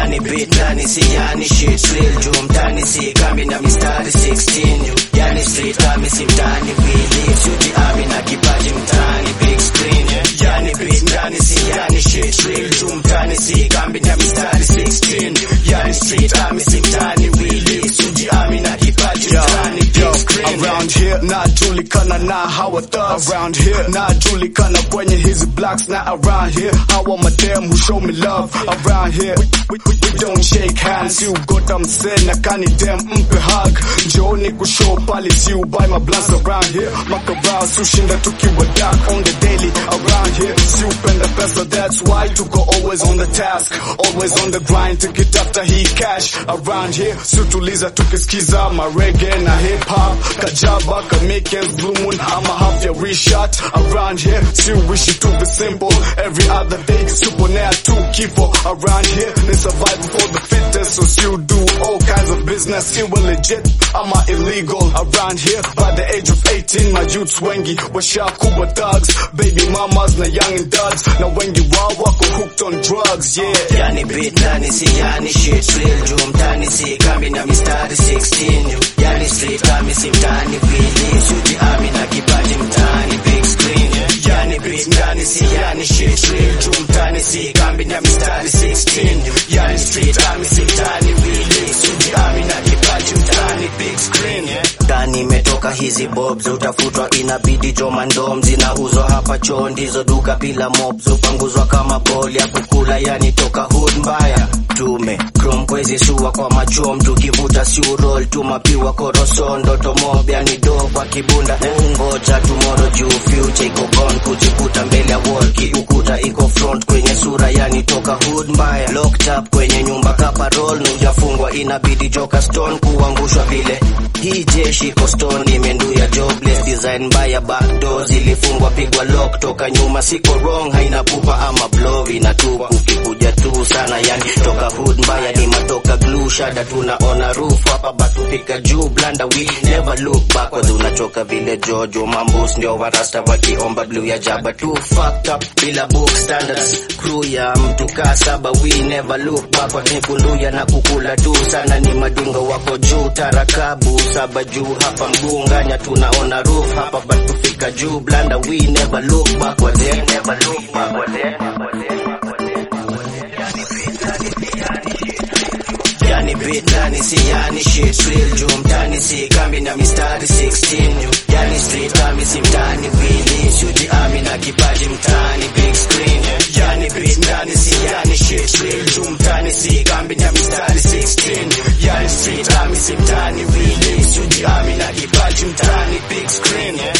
yani beat ndani si yani shit real juu mtani si kambi na mistari 16 yani street kami si mtani wili suji ami na kipaji mtani big screen yani beat ndani si yani shit real juu mtani si kambi na mistari 16 yani street kami si mtani wili suji ami na kipaji mtani big screen Around here najulikana na hawa thugs Around here najulikana kwenye hizi blocks na around here hawa madem who show me love Around here we, we, we, we don't shake hands You got msee na kani dem mpe hug Njooni kushow pali si buy my blunts around here Makarao sushinda tukiwa dark on the daily Around here si upenda pesa that's why tuko always on the task Always on the grind tukitafuta hii cash Around here si tuliza tukisikiza marege na hip hop Kajaba kamikens blue moon ama half ya reshot Around here si wishi to be simple Every other day suponea tu kifo Around here ni survival for the fittest So si do all kinds of business Si we legit ama illegal Around here by the age of 18 My youths wengi washakuwa thugs Baby mamas na young and duds Na wengi wao wako hooked on drugs Yeah yani beat ndani si yani shit real juu mtani si kambi na mistari 16 yani street kami si mtani wili suji ami na kipaji mtani big screen yani beat ndani si yani shit real juu mtani si kambi na mistari 16 yani street kami si mtani wili suji ami na kipaji mtani big screen ndani imetoka hizi bobs utafutwa inabidi joma ndom zinauzwa hapa choo ndizo duka bila mobs upanguzwa kama bol ya kukula yani toka hood mbaya tume chrome kwezi sua kwa machom tukivuta siurol tumapiwa korosondo tomob yani do kwa kibunda ungoja tumoro juu future iko gone kujikuta mbele ya wall kiukuta iko front kwenye sura yani toka hood mbaya locked up kwenye nyumba kaparol nujafungwa inabidi joka stone kuangushwa vile hii jeshi iko stone imenduya jobless design mbaya backdoor zilifungwa pigwa lock toka nyuma siko wrong haina pupa ama blow inatupa ukikuja tu sana yani toka hood mbaya ni matoka glue shada tunaona roof hapa batufika juu blanda we never look backwards unachoka vile jojo mambus ndio warasta wakiomba blue ya jaba tu fucked up bila book standards crew ya mtu kaa saba we never look backwards ni kunduya na kukula tu sana ni madingo wako juu tarakabu saba juu hapa mgunganya tunaona roof hapa batufika juu blanda we never look backwards eh? never look backwards eh? yani beat ndani si yani shit real juu mtani si kambi na mistari 16 yani street kami si mtani wili suji ami na kipaji mtani big screen yani beat ndani si yani shit real juu mtani si kambi na mistari 16 yani street kami si mtani wili suji ami na kipaji mtani big screen